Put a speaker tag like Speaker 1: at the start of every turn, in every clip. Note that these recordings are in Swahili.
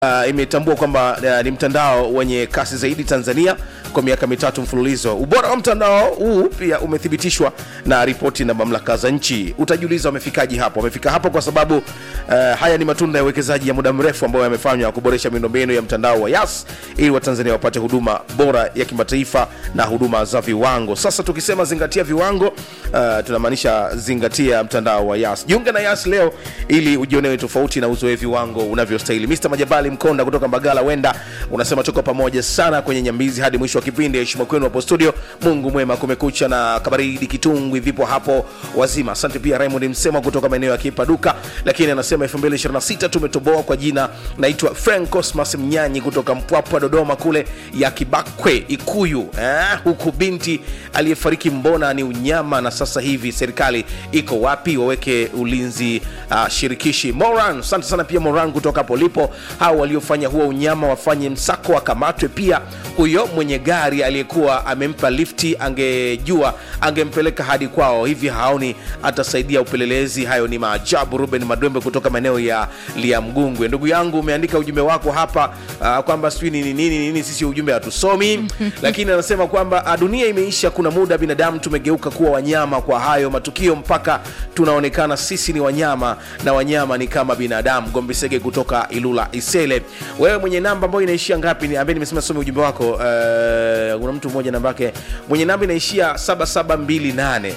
Speaker 1: uh, imetambua kwamba uh, ni mtandao wenye kasi zaidi Tanzania kwa miaka mitatu mfululizo. Ubora wa mtandao huu pia umethibitishwa na ripoti na mamlaka za nchi. Utajiuliza wamefikaje hapo? Wamefika hapo kwa sababu uh, haya ni matunda ya uwekezaji ya muda mrefu ambayo yamefanywa kuboresha miundombinu ya mtandao wa Yas ili Watanzania wapate huduma bora ya kimataifa na huduma za viwango. Sasa tukisema zingatia viwango, uh, tunamaanisha zingatia mtandao wa Yas. Jiunge na Yas leo ili ujionewe tofauti na uzoe viwango unavyostahili. Mr. Majabali Mkonda kutoka Mbagala Wenda unasema tuko pamoja sana kwenye nyambizi hadi mwisho wa kipindi. Heshima kwenu hapo studio. Mungu mwema, kumekucha na kabaridi kitungwi vipo hapo wazima. Asante pia Raymond Msema kutoka maeneo ya Kipaduka, lakini anasema 2026 tumetoboa kwa jina. Naitwa Frank Cosmas Mnyanyi kutoka Mpwapwa Dodoma kule ya Kibakwe Ikuyu eh, huku binti aliyefariki mbona ni unyama, na sasa hivi serikali iko wapi? Waweke ulinzi uh, shirikishi. Moran, asante sana pia Moran kutoka hapo lipo. Hao waliofanya huo unyama wafanye msako, wakamatwe. Pia huyo mwenye gari aliyekuwa amempa lifti, angejua angempeleka hadi kwao, hivi haoni atasaidia upelelezi. Hayo ni maajabu. Ruben Madwembe kutoka maeneo ya Liamgungwe. Ndugu yangu, umeandika ujumbe wako hapa uh, kwamba sijui nini nini nini, sisi ujumbe hatusomi lakini anasema kwamba uh, dunia imeisha. Kuna muda binadamu tumegeuka kuwa wanyama kwa hayo matukio, mpaka tunaonekana sisi ni wanyama na wanyama ni kama binadamu. Gombisege kutoka Ilula Isele. Wewe mwenye namba ambayo inaishia ngapi? Ni ambaye nimesema some ujumbe wako. Uh, kuna mtu mmoja namba yake mwenye namba inaishia 7728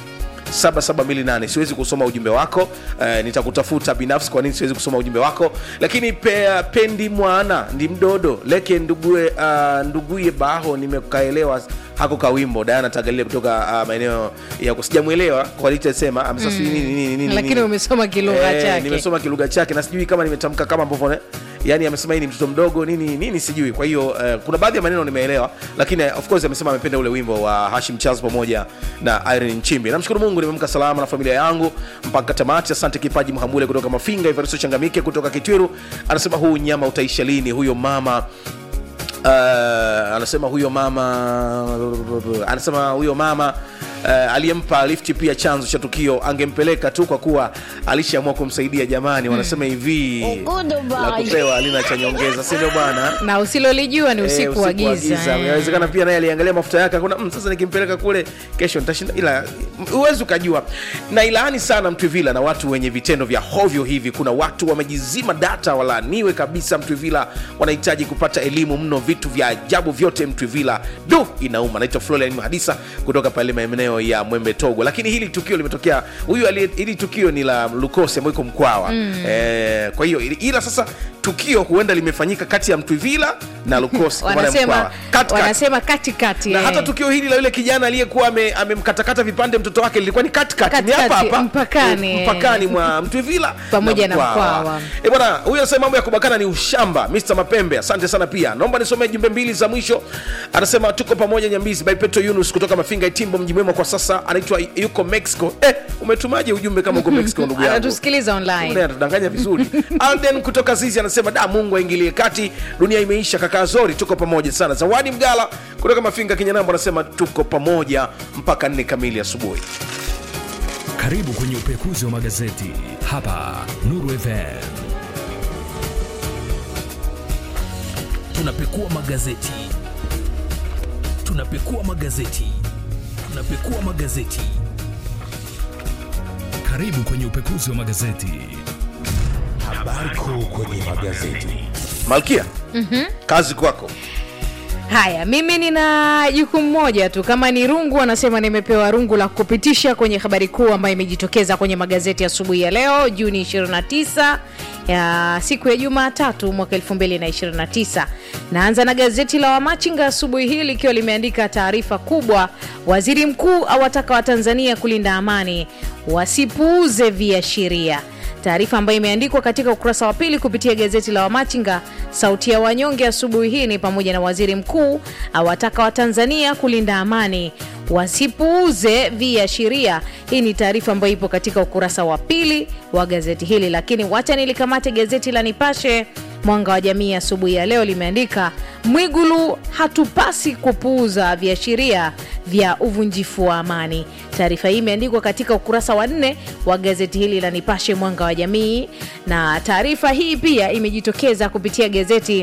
Speaker 1: 7728 siwezi kusoma ujumbe wako uh, nitakutafuta binafsi kwa nini siwezi kusoma ujumbe wako lakini pe, pendi mwana ndi mdodo leke ndugue uh, nduguye baho nimekaelewa hako kawimbo Diana Tagalile kutoka uh, maeneo ya sijamwelewa kwa alichosema amesema sijui nini nini nini
Speaker 2: lakini
Speaker 1: nini.
Speaker 2: umesoma kilugha
Speaker 1: Eh,
Speaker 2: chake
Speaker 1: nimesoma kilugha chake na sijui kama nimetamka kama ambavyo yani amesema hii ni mtoto mdogo nini nini sijui kwa hiyo uh, kuna baadhi ya maneno nimeelewa lakini uh, of course amesema amependa ule wimbo wa Hashim Charles pamoja na Irene Nchimbi namshukuru Mungu nimemka salama na familia yangu mpaka tamati asante kipaji Mhambule kutoka Mafinga Ivaristo Changamike kutoka Kitwiru anasema huu nyama utaisha lini huyo mama uh, anasema huyo mama anasema huyo mama uh, aliyempa lifti pia chanzo cha tukio angempeleka tu kwa kuwa alishaamua kumsaidia jamani wanasema hivi la kupewa alina cha nyongeza si ndio bwana
Speaker 2: na usilolijua ni
Speaker 1: Eh,
Speaker 2: usiku wa giza eh.
Speaker 1: inawezekana pia naye aliangalia mafuta yake akona mm, sasa nikimpeleka kule kesho nitashinda ila huwezi ukajua na ilaani sana mtwivila na watu wenye vitendo vya hovyo hivi kuna watu wamejizima data walaaniwe kabisa mtwivila wanahitaji kupata elimu mno vitu vya ajabu vyote mtwivila du inauma naitwa florian mhadisa kutoka pale maeneo ya mwembe togo lakini hili tukio limetokea huyu aliye- hili tukio ni la lukosi ambayo iko mkwawa mm. eh, kwa hiyo ila sasa tukio huenda limefanyika kati ya mtwivila na lukosi kwa maana ya
Speaker 2: wanasema
Speaker 1: Mkwawa. Katikati
Speaker 2: wanasema katikati
Speaker 1: na
Speaker 2: eh.
Speaker 1: hata tukio hili la yule kijana aliyekuwa ame- amemkatakata vipande mtoto wake lilikuwa ni katikati ni hapa
Speaker 2: Katikati,
Speaker 1: hapa
Speaker 2: mpakani,
Speaker 1: eh,
Speaker 2: eh.
Speaker 1: mpakani mwa Mtwivila
Speaker 2: Pamoja na Mkwawa.
Speaker 1: Eh bwana, huyu anasema mambo ya kubakana ni ushamba. Mr Mapembe, asante sana pia. Naomba nisomee jumbe mbili za mwisho. Anasema tuko pamoja Nyambizi by Petro Yunus kutoka Mafinga Itimbo, mji mwema kwa sasa, anaitwa yuko Mexico. Eh, umetumaje ujumbe kama uko Mexico ndugu yangu?
Speaker 2: anatusikiliza online
Speaker 1: Mbona anatudanganya vizuri. Alden kutoka Zizi anasema da, Mungu aingilie kati, dunia imeisha. Kaka Zori, tuko pamoja sana. Zawadi Mgala kutoka Mafinga Kinyanambo anasema tuko pamoja mpaka nne kamili asubuhi.
Speaker 3: Karibu kwenye upekuzi wa magazeti hapa Nuru FM. Tunapekua magazeti, tunapekua magazeti, tunapekua magazeti. Karibu kwenye upekuzi wa magazeti.
Speaker 4: Habari kuu kwenye magazeti.
Speaker 1: Malkia, kazi kwako.
Speaker 2: haya mimi nina jukumu moja tu kama ni rungu anasema nimepewa rungu la kupitisha kwenye habari kuu ambayo imejitokeza kwenye magazeti asubuhi ya leo juni 29 ya siku ya jumatatu mwaka 2029 naanza na gazeti la wamachinga asubuhi hii likiwa limeandika taarifa kubwa waziri mkuu awataka watanzania kulinda amani wasipuuze viashiria taarifa ambayo imeandikwa katika ukurasa wa pili kupitia gazeti la wamachinga sauti ya wanyonge asubuhi hii ni pamoja na waziri mkuu awataka watanzania kulinda amani wasipuuze viashiria hii ni taarifa ambayo ipo katika ukurasa wa pili wa gazeti hili lakini wacha nilikamate gazeti la nipashe mwanga wa jamii asubuhi ya leo limeandika Mwigulu, hatupasi kupuuza viashiria vya uvunjifu wa amani. Taarifa hii imeandikwa katika ukurasa wa nne wa gazeti hili la Nipashe Mwanga wa Jamii, na taarifa hii pia imejitokeza kupitia gazeti